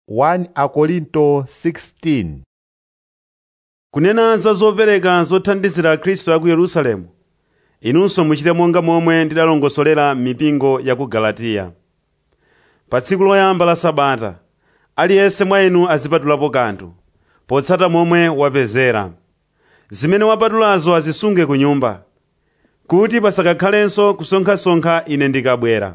1 Akorinto 16 kunena za zopereka zothandizira akhristu a ku yerusalemu inunso muchite monga momwe ndidalongosolera mipingo ya ku galatiya pa tsiku loyamba la sabata aliyense mwa inu azipatulapo kanthu potsata momwe wapezera zimene wapatulazo azisunge ku nyumba kuti pasakakhalenso kusonkhasonkha ine ndikabwera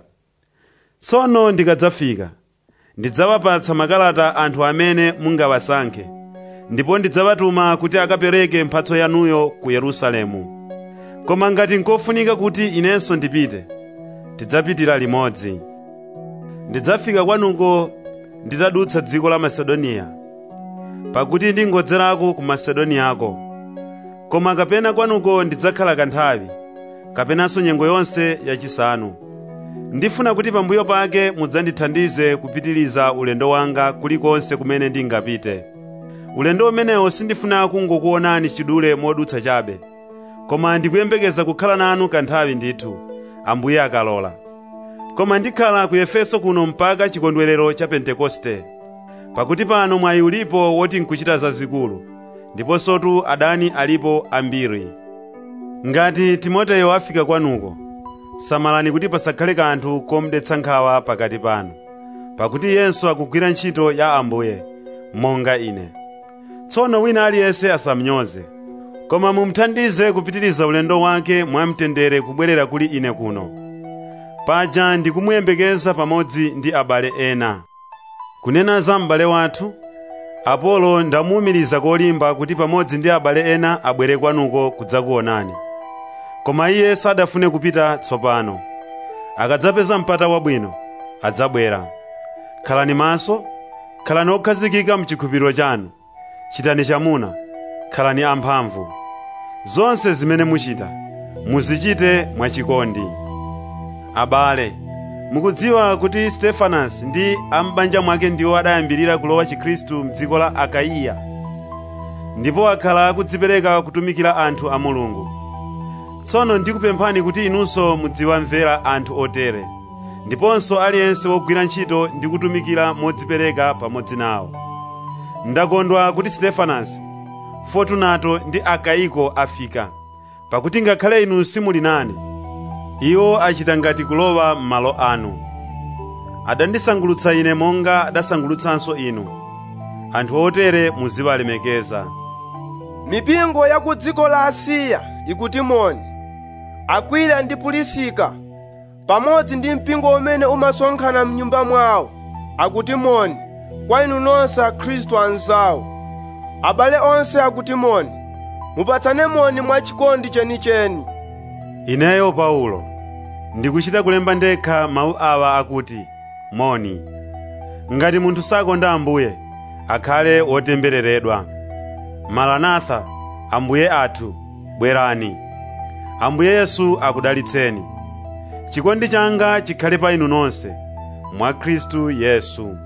tsono ndikadzafika ndidzawapatsa makalata anthu amene mungawasankhe ndipo ndidzawatuma kuti akapereke mphatso yanuyo ku yerusalemu koma ngati nkofunika kuti inenso ndipite tidzapitira limodzi ndidzafika kwanuko nditadutsa dziko la masedoniya pakuti ndingodzerako ku masedoniyako koma kapena kwanuko ndidzakhala kanthawi kapenanso nyengo yonse yachisanu ndifuna kuti pambuyo pake mudzandithandize kupitiriza ulendo wanga kulikonse kumene ndingapite ulendo umenewo sindifuna kungokuonani chidule modutsa chabe koma ndikuyembekeza kukhala nanu kanthawi ndithu ambuye akalola koma ndikhala ku efeso kuno mpaka chikondwerero cha pentekoste pakuti pano mwayi ulipo woti nkuchita zazikulu ndiponsotu adani alipo ambiri ngati timoteyo afika kwanuko samalani kuti pasakhale kanthu komdetsa nkhawa pakati panu pakuti iyenso akugwira ntchito ya ambuye monga ine tsono wina aliyense asamnyoze koma mumuthandize kupitiriza ulendo wake mwamtendere kubwerera kuli ine kuno paja ndikumuyembekeza pamodzi ndi abale ena kunena za m'bale wathu apolo ndamuwumiriza kolimba kuti pamodzi ndi abale ena abwere kwanuko kudzakuonani koma iye sadafune kupita tsopano akadzapeza mpata wabwino adzabwera khalani maso khalani okhazikika mchikhulupiriro chanu chitani chamuna khalani amphamvu zonse zimene muchita muzichite mwachikondi abale mukudziwa kuti stefanasi ndi ambanja mwake ndiwo adayambirira kulowa chikhristu mdziko la akaiya ndipo akhala akudzipereka kutumikira anthu a mulungu tsono ndikupemphani kuti inunso mudziwamvera anthu otere ndiponso aliyense wogwira ntchito ndi kutumikira modzipereka pamodzi nawo ndakondwa kuti stefanasi fortunato ndi akaiko afika pakuti ngakhale inu simuli nane iwo achita ngati kulowa m'malo anu adandisangulutsa ine monga adasangulutsanso inu anthu otere muziwalemekeza mipingo ya ku dziko la asiya ikutimoni akwila ndi pulisika pamodzi ndi mpingo umene umasonkhana mnyumba mwawo akutimoni kwa inu nonse akhristu anzawo abale onse akutimoni mupatsane moni mwachikondi chenicheni ineyo paulo ndikuchita kulemba ndekha mawu awa akuti moni ngati munthu sakonda ambuye akhale wotembereredwa maranatha ambuye athu bwerani ambuye yesu akudalitseni chikondi changa chikhale pa inu nonse mwa khristu yesu